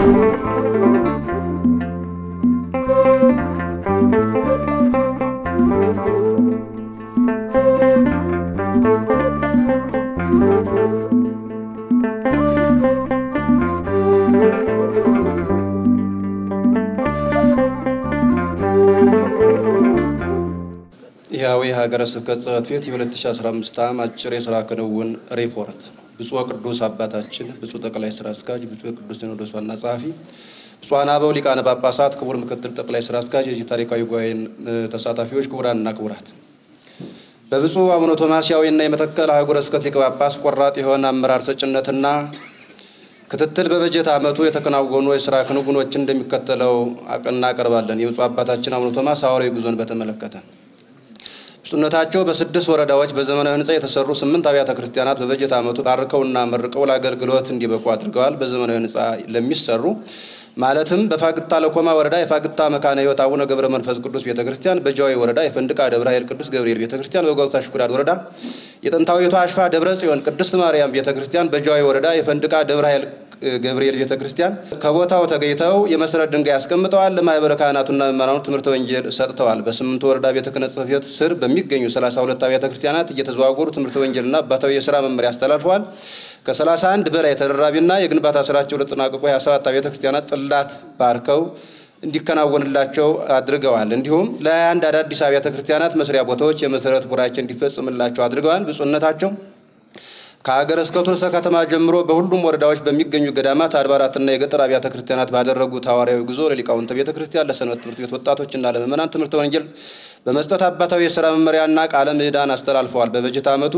ይኸው የሀገረ ስብከት ጽሕፈት ቤት የ2015 ዓ.ም አጭር የሥራ ክንውን ሪፖርት። ብፁዕ ቅዱስ አባታችን፣ ብፁዕ ጠቅላይ ሥራ አስኪያጅ፣ ብፁዕ ቅዱስ ሲኖዶስ ዋና ጸሐፊ፣ ብፁዓን አበው ሊቃነ ጳጳሳት፣ ክቡር ምክትል ጠቅላይ ሥራ አስኪያጅ፣ የዚህ ታሪካዊ ጉባኤን ተሳታፊዎች፣ ክቡራንና ክቡራት በብፁዕ አቡነ ቶማስያዊና የመተከል አህጉረ ስብከት ሊቀ ጳጳስ ቆራጥ የሆነ አመራር ሰጭነትና ክትትል በበጀት ዓመቱ የተከናወኑ የሥራ ክንውኖችን እንደሚከተለው እናቀርባለን። የብፁዕ አባታችን አቡነ ቶማስ ሐዋርያዊ ጉዞን በተመለከተ ብፁዕነታቸው በስድስት ወረዳዎች በዘመናዊ ሕንፃ የተሰሩ ስምንት አብያተ ክርስቲያናት በበጀት ዓመቱ ባርከውና መርቀው ለአገልግሎት እንዲበቁ አድርገዋል። በዘመናዊ ሕንፃ ለሚሰሩ ማለትም በፋግታ ለኮማ ወረዳ የፋግታ መካነ ሕይወት አቡነ ገብረ መንፈስ ቅዱስ ቤተ ክርስቲያን፣ በጃዊ ወረዳ የፈንድቃ ደብረ ኃይል ቅዱስ ገብርኤል ቤተ ክርስቲያን፣ በጎታ ሽኩራድ ወረዳ የጥንታዊቷ አሽፋ ደብረ ጽዮን ቅድስት ማርያም ቤተ ክርስቲያን፣ በጃዊ ወረዳ የፈንድቃ ደብረ ኃይል ገብርኤል ቤተ ክርስቲያን ከቦታው ተገኝተው የመሰረት ድንጋይ አስቀምጠዋል። ለማህበረ ካህናቱና ምዕመናኑ ትምህርተ ወንጌል ሰጥተዋል። በስምንቱ ወረዳ ቤተ ክህነት ጽሕፈት ቤት ስር በሚገኙ 32 አብያተ ክርስቲያናት እየተዘዋወሩ ትምህርተ ወንጌልና አባታዊ የሥራ መመሪያ አስተላልፈዋል። ከ31 በላይ ተደራቢና የግንባታ ስራቸው ለተጠናቀቁ 27 አብያተ ክርስቲያናት ጽላት ባርከው እንዲከናወንላቸው አድርገዋል። እንዲሁም ለ21 አዳዲስ አብያተ ክርስቲያናት መስሪያ ቦታዎች የመሰረት ቡራኬ እንዲፈጽምላቸው አድርገዋል። ብፁዕነታቸው ከሀገረ ስብከቱ ርዕሰ ከተማ ጀምሮ በሁሉም ወረዳዎች በሚገኙ ገዳማት፣ አድባራትና የገጠር አብያተ ክርስቲያናት ባደረጉት ሐዋርያዊ ጉዞ ለሊቃውንተ ቤተ ክርስቲያን፣ ለሰንበት ትምህርት ቤት ወጣቶችና ለምዕመናን ትምህርተ ወንጌል በመስጠት አባታዊ የሥራ መመሪያና ቃለ ምዕዳን አስተላልፈዋል። በበጀት ዓመቱ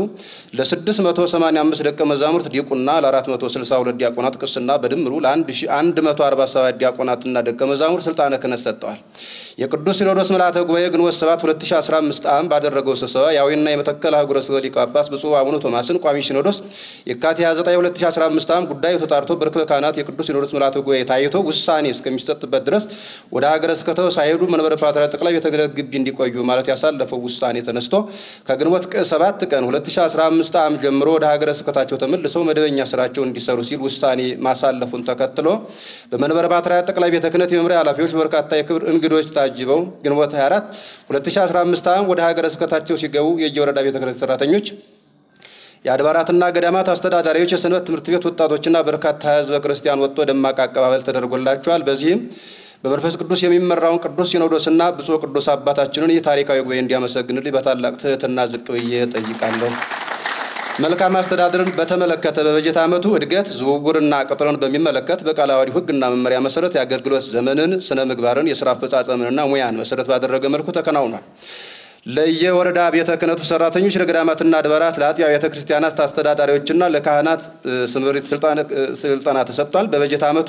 ለ685 ደቀ መዛሙርት ዲቁና፣ ለ462 ዲያቆናት ቅስና በድምሩ ለ1147 ዲያቆናትና ደቀ መዛሙርት ስልጣነ ክህነት ሰጥተዋል። የቅዱስ ሲኖዶስ ምልዓተ ጉባኤ ግንቦት 7 2015 ዓ.ም ባደረገው ስብሰባ የአዊና የመተከል አህጉረ ስብከት ሊቀ ጳጳስ ብፁዕ አቡነ ቶማስን ቋሚ ሲኖዶስ የካቲት 29 2015 ዓ.ም ጉዳዩ ተጣርቶ በርክበ ካህናት የቅዱስ ሲኖዶስ ምልዓተ ጉባኤ ታይቶ ውሳኔ እስከሚሰጥበት ድረስ ወደ ሀገረ ስብከቱ ሳይሄዱ መንበረ ፓትርያርክ ጠቅላይ ቤተ ክህነት ግቢ እንዲቆዩ ማለት ያሳለፈው ውሳኔ ተነስቶ ከግንቦት 7 ቀን 2015 ዓ.ም ጀምሮ ወደ ሀገረ ስብከታቸው ተመልሰው መደበኛ ስራቸው እንዲሰሩ ሲል ውሳኔ ማሳለፉን ተከትሎ በመንበረ ፓትርያርክ ጠቅላይ ቤተ ክህነት የመምሪያ ኃላፊዎች በርካታ የክብር እንግዶች ታጅበው ግንቦት 24 2015 ዓ.ም ወደ ሀገረ ስብከታቸው ሲገቡ የየወረዳ ቤተ ክህነት ሰራተኞች የአድባራትና ገዳማት አስተዳዳሪዎች፣ የሰንበት ትምህርት ቤት ወጣቶችና በርካታ ሕዝበ ክርስቲያን ወጥቶ ደማቅ አቀባበል ተደርጎላቸዋል። በዚህም በመንፈስ ቅዱስ የሚመራውን ቅዱስ ሲኖዶስና ብፁዕ ቅዱስ አባታችንን ይህ ታሪካዊ ጉባኤ እንዲያመሰግንልኝ በታላቅ ትህትና ዝቅ ብዬ ጠይቃለሁ። መልካም አስተዳደርን በተመለከተ በበጀት ዓመቱ እድገት፣ ዝውውርና ቅጥርን በሚመለከት በቃለ ዓዋዲው ሕግና መመሪያ መሰረት የአገልግሎት ዘመንን፣ ስነ ምግባርን፣ የስራ አፈጻጸምንና ሙያን መሰረት ባደረገ መልኩ ተከናውኗል። ለየወረዳ ቤተ ክህነቱ ሰራተኞች፣ ለገዳማትና አድባራት፣ ለአጥቢያ ቤተ ክርስቲያናት አስተዳዳሪዎችና ለካህናት ስምሪት ስልጠና ተሰጥቷል። በበጀት ዓመቱ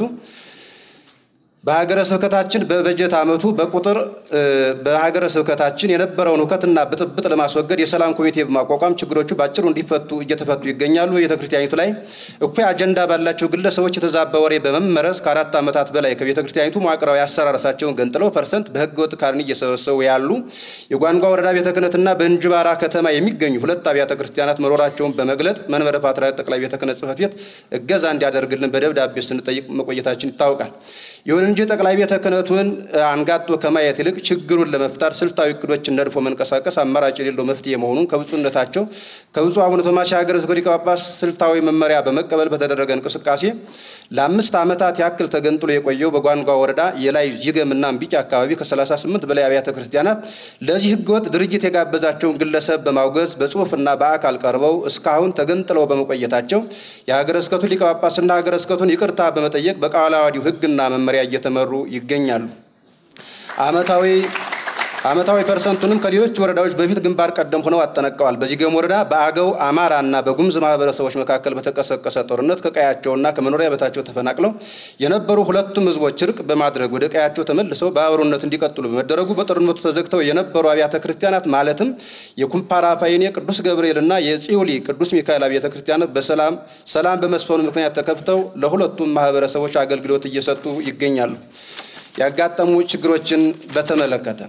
በሀገረ ስብከታችን በበጀት ዓመቱ በቁጥር በሀገረ ስብከታችን የነበረውን ሁከትና ብጥብጥ ለማስወገድ የሰላም ኮሚቴ በማቋቋም ችግሮቹ በአጭሩ እንዲፈቱ እየተፈቱ ይገኛሉ። በቤተ ክርስቲያኒቱ ላይ እኩይ አጀንዳ ባላቸው ግለሰቦች የተዛባ ወሬ በመመረዝ ከአራት ዓመታት በላይ ከቤተ ክርስቲያኒቱ መዋቅራዊ አሰራረሳቸውን ገንጥለው ፐርሰንት በህገወጥ ካርኒ እየሰበሰቡ ያሉ የጓንጓ ወረዳ ቤተ ክህነትና በእንጅባራ ከተማ የሚገኙ ሁለት አብያተ ክርስቲያናት መኖራቸውን በመግለጥ መንበረ ፓትርያርክ ጠቅላይ ቤተ ክህነት ጽሕፈት ቤት እገዛ እንዲያደርግልን በደብዳቤ ስንጠይቅ መቆየታችን ይታወቃል። ይሁን እንጂ ጠቅላይ ቤተ ክህነቱን አንጋጦ ከማየት ይልቅ ችግሩን ለመፍታት ስልታዊ እቅዶችን ነድፎ መንቀሳቀስ አማራጭ የሌለው መፍትሄ መሆኑን ከብፁዕነታቸው ከብፁዕ አቡነ ቶማስ የሀገረ ስብከት ሊቀ ጳጳስ ስልታዊ መመሪያ በመቀበል በተደረገ እንቅስቃሴ ለአምስት ዓመታት ያክል ተገንጥሎ የቆየው በጓንጓ ወረዳ የላይ ጅገምና እምቢጭ አካባቢ ከ38 በላይ አብያተ ክርስቲያናት ለዚህ ህገወጥ ድርጅት የጋበዛቸውን ግለሰብ በማውገዝ በጽሁፍና በአካል ቀርበው እስካሁን ተገንጥለው በመቆየታቸው የሀገረ ስብከቱ ሊቀ ጳጳስና ሀገረ ስብከቱን ይቅርታ በመጠየቅ በቃለ ዓዋዲው ህግና መመሪያ እየተመሩ ይገኛሉ። ዓመታዊ ዓመታዊ ፐርሰንቱንም ከሌሎች ወረዳዎች በፊት ግንባር ቀደም ሆነው አጠናቀዋል። በጂገም ወረዳ በአገው አማራና በጉሙዝ ማህበረሰቦች መካከል በተቀሰቀሰ ጦርነት ከቀያቸውና ከመኖሪያ ቤታቸው ተፈናቅለው የነበሩ ሁለቱም ህዝቦች እርቅ በማድረግ ወደ ቀያቸው ተመልሰው በአብሮነት እንዲቀጥሉ በመደረጉ በጦርነቱ ተዘግተው የነበሩ አብያተ ክርስቲያናት ማለትም የኩምፓራ ፓይኔ ቅዱስ ገብርኤልና የጽዮሊ ቅዱስ ሚካኤል አብያተ ክርስቲያናት በሰላም ሰላም በመስፈኑ ምክንያት ተከፍተው ለሁለቱም ማህበረሰቦች አገልግሎት እየሰጡ ይገኛሉ። ያጋጠሙ ችግሮችን በተመለከተ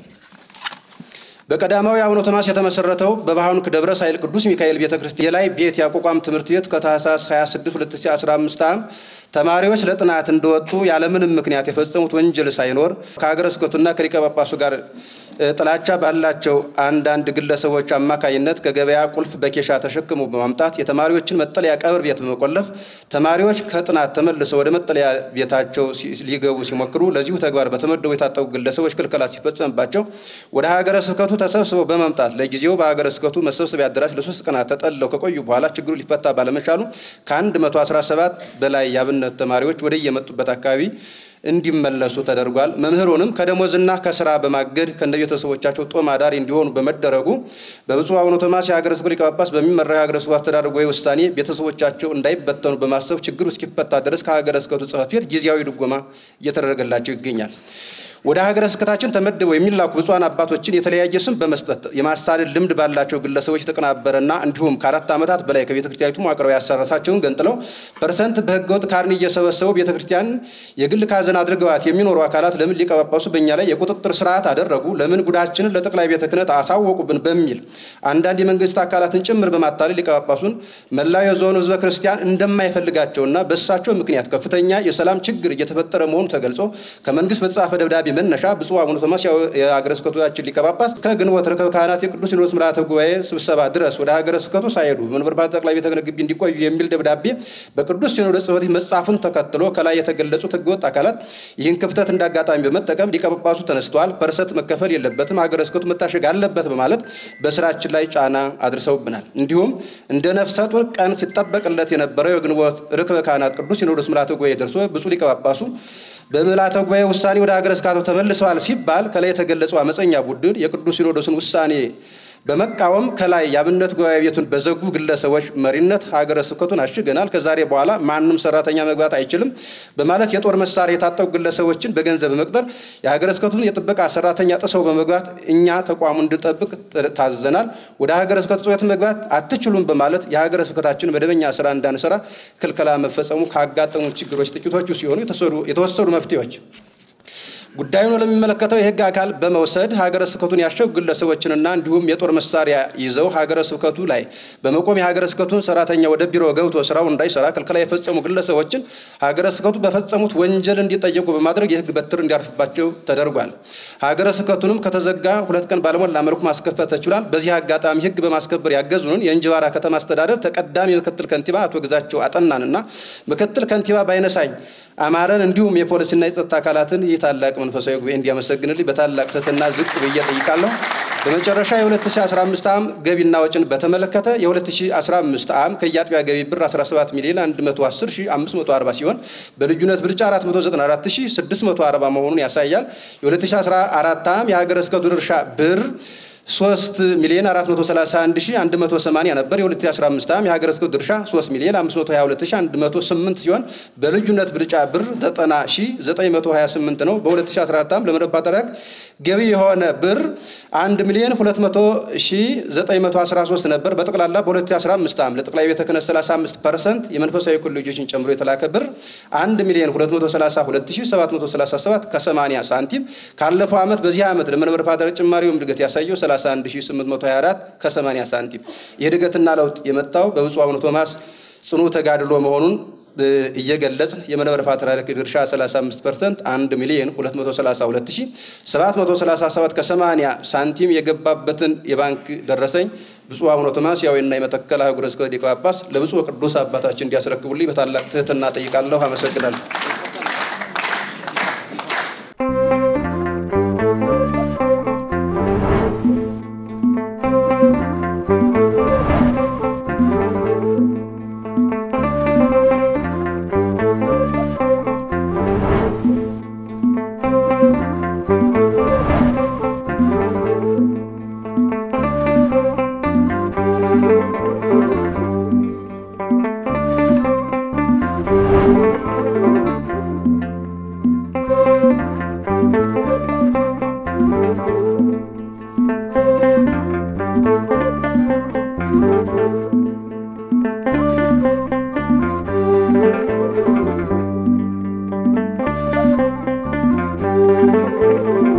በቀዳማዊ አቡነ ቶማስ የተመሰረተው በባህኑክ ደብረ ሳይል ቅዱስ ሚካኤል ቤተ ክርስቲያን የላይ ቤት ያቋቋም ትምህርት ቤት ከታህሳስ 26 2015 ዓ.ም ተማሪዎች ለጥናት እንደወጡ ያለምንም ምክንያት የፈጸሙት ወንጀል ሳይኖር ከሀገረ ስብከቱና ከሊቀ ጳጳሱ ጋር ጥላቻ ባላቸው አንዳንድ ግለሰቦች አማካኝነት ከገበያ ቁልፍ በኬሻ ተሸክሞ በማምጣት የተማሪዎችን መጠለያ ቀብር ቤት በመቆለፍ ተማሪዎች ከጥናት ተመልሰው ወደ መጠለያ ቤታቸው ሊገቡ ሲሞክሩ ለዚሁ ተግባር በተመደቡ የታጠቁ ግለሰቦች ክልከላ ሲፈጸምባቸው ወደ ሀገረ ስብከቱ ተሰብስበው በመምጣት ለጊዜው በሀገረ ስብከቱ መሰብሰቢያ አዳራሽ ለሶስት ቀናት ተጠልለው ከቆዩ በኋላ ችግሩ ሊፈታ ባለመቻሉ ከ117 በላይ የአብነት ተማሪዎች ወደ የመጡበት አካባቢ እንዲመለሱ ተደርጓል። መምህሩንም ከደሞዝና ከስራ በማገድ ከእንደ ቤተሰቦቻቸው ጦም አዳሪ እንዲሆኑ በመደረጉ በብፁዕ አቡነ ቶማስ የሀገረ ስብከቱ ሊቀ ጳጳስ በሚመራው የሀገረ ስብከቱ አስተዳደር ጉባኤ ውሳኔ ቤተሰቦቻቸው እንዳይበተኑ በማሰብ ችግሩ እስኪፈታ ድረስ ከሀገረ ስብከቱ ጽሕፈት ቤት ጊዜያዊ ድጎማ እየተደረገላቸው ይገኛል። ወደ ሀገረ ስብከታችን ተመድበው የሚላኩ ብፁዓን አባቶችን የተለያየ ስም በመስጠት የማሳደድ ልምድ ባላቸው ግለሰቦች የተቀናበረና እንዲሁም ከአራት ዓመታት በላይ ከቤተ ክርስቲያኒቱ መዋቅራዊ ያሰረሳቸውን ገንጥለው ፐርሰንት በህገወጥ ካርኒ እየሰበሰቡ ቤተ ክርስቲያን የግል ካዘን አድርገዋት የሚኖሩ አካላት ለምን ሊቀ ጳጳሱ በእኛ ላይ የቁጥጥር ስርዓት አደረጉ? ለምን ጉዳችንን ለጠቅላይ ቤተ ክህነት አሳወቁብን? በሚል አንዳንድ የመንግስት አካላትን ጭምር በማታለል ሊቀ ጳጳሱን መላው የዞኑ ህዝበ ክርስቲያን እንደማይፈልጋቸውና በእሳቸው ምክንያት ከፍተኛ የሰላም ችግር እየተፈጠረ መሆኑ ተገልጾ ከመንግስት በተጻፈ ደብዳቤ መነሻ ብፁዕ አቡነ ቶማስ የሀገረ ስብከታችን ሊቀ ጳጳስ ከግንቦት ርክበ ካህናት የቅዱስ ሲኖዶስ ምልዓተ ጉባኤ ስብሰባ ድረስ ወደ ሀገረ ስብከቱ ሳይሄዱ በመንበረ ፓትርያርክ ጠቅላይ ቤተ ክህነት ግቢ እንዲቆዩ የሚል ደብዳቤ በቅዱስ ሲኖዶስ ጽሕፈት ቤት መጻፉን ተከትሎ ከላይ የተገለጹት ህገወጥ አካላት ይህን ክፍተት እንዳጋጣሚ በመጠቀም ሊቀ ጳጳሱ ተነስተዋል፣ ፐርሰንት መከፈል የለበትም፣ ሀገረ ስብከቱ መታሸግ አለበት በማለት በስራችን ላይ ጫና አድርሰውብናል። እንዲሁም እንደ ነፍሰ ጡር ቀን ሲጠበቅለት የነበረው የግንቦት ርክበ ካህናት ቅዱስ ሲኖዶስ ምልዓተ ጉባኤ ደርሶ ብፁዕ ሊቀ ጳጳሱ በምልዓተ ጉባኤ ውሳኔ ወደ ሀገረ ስብከቱ ተመልሰዋል ሲባል ከላይ የተገለጸው አመፀኛ ቡድን የቅዱስ ሲኖዶስን ውሳኔ በመቃወም ከላይ የአብነት ጉባኤ ቤቱን በዘጉ ግለሰቦች መሪነት ሀገረ ስብከቱን አሽገናል፣ ከዛሬ በኋላ ማንም ሰራተኛ መግባት አይችልም በማለት የጦር መሳሪያ የታጠቁ ግለሰቦችን በገንዘብ በመቅጠር የሀገረ ስብከቱን የጥበቃ ሰራተኛ ጥሰው በመግባት እኛ ተቋሙ እንድጠብቅ ታዘናል። ወደ ሀገረ ስብከቱ ጽሕፈት መግባት አትችሉም በማለት የሀገረ ስብከታችን መደበኛ ስራ እንዳንሰራ ክልከላ መፈጸሙ ካጋጠሙ ችግሮች ጥቂቶቹ ሲሆኑ የተወሰዱ መፍትሄዎች ጉዳዩን ለሚመለከተው የሕግ አካል በመውሰድ ሀገረ ስብከቱን ያሸጉ ግለሰቦችንና እንዲሁም የጦር መሳሪያ ይዘው ሀገረ ስብከቱ ላይ በመቆም የሀገረ ስብከቱን ሰራተኛ ወደ ቢሮ ገብቶ ስራው እንዳይሰራ ክልከላ የፈጸሙ ግለሰቦችን ሀገረ ስብከቱ በፈጸሙት ወንጀል እንዲጠየቁ በማድረግ የሕግ በትር እንዲያርፍባቸው ተደርጓል። ሀገረ ስብከቱንም ከተዘጋ ሁለት ቀን ባለሞላ መልኩ ማስከፈት ተችሏል። በዚህ አጋጣሚ ሕግ በማስከበር ያገዙንን የእንጅባራ ከተማ አስተዳደር ተቀዳሚ ምክትል ከንቲባ አቶ ግዛቸው አጠናንና ምክትል ከንቲባ ባይነሳኝ አማረን እንዲሁም የፖሊስና የጸጥታ አካላትን ይህ ታላቅ መንፈሳዊ ጉባኤ እንዲያመሰግንልኝ በታላቅ ትህትና ዝቅ ብዬ ጠይቃለሁ። በመጨረሻ የ2015 ዓም ገቢና ወጭን በተመለከተ የ2015 ዓም ከየአጥቢያ ገቢ ብር 17 ሚሊዮን 110540 ሲሆን በልዩነት ብልጫ 494640 መሆኑን ያሳያል። የ2014 ዓም የሀገረ ስብከቱ ድርሻ ብር 3 ሚሊዮን 431180 ነበር። የ2015 ዓም የሀገረ ስብከቱ ድርሻ 3 ሚሊዮን 522108 ሲሆን በልዩነት ብልጫ ብር 90928 ነው። በ2014 ዓም ለመንበረ ፓትርያርክ ገቢ የሆነ ብር 1 ሚሊዮን 200913 ነበር። በጠቅላላ በ2015 ዓም ለጠቅላይ ቤተ ክህነት 35 ፐርሰንት የመንፈሳዊ ኮሌጆችን ጨምሮ የተላከ ብር 1 ሚሊዮን 232737 ከ80 ሳንቲም ካለፈው ዓመት በዚህ ዓመት ለመንበረ ፓትርያርክ ጭማሪውም እድገት ያሳየው 31824 ከ80 ሳንቲም። ይህ እድገትና ለውጥ የመጣው በብፁዕ አቡነ ቶማስ ጽኑ ተጋድሎ መሆኑን እየገለጽን የመንበረ ፓትርያርክ ድርሻ 35 ፐርሰንት 1 ሚሊዮን 232737 ከ80 ሳንቲም የገባበትን የባንክ ደረሰኝ ብፁዕ አቡነ ቶማስ ያዌና የመተከል አህጉረ ስብከት ሊቀ ጳጳስ ለብፁዕ ቅዱስ አባታችን እንዲያስረክቡልኝ በታላቅ ትህትና ጠይቃለሁ። አመሰግናለሁ። Thank you.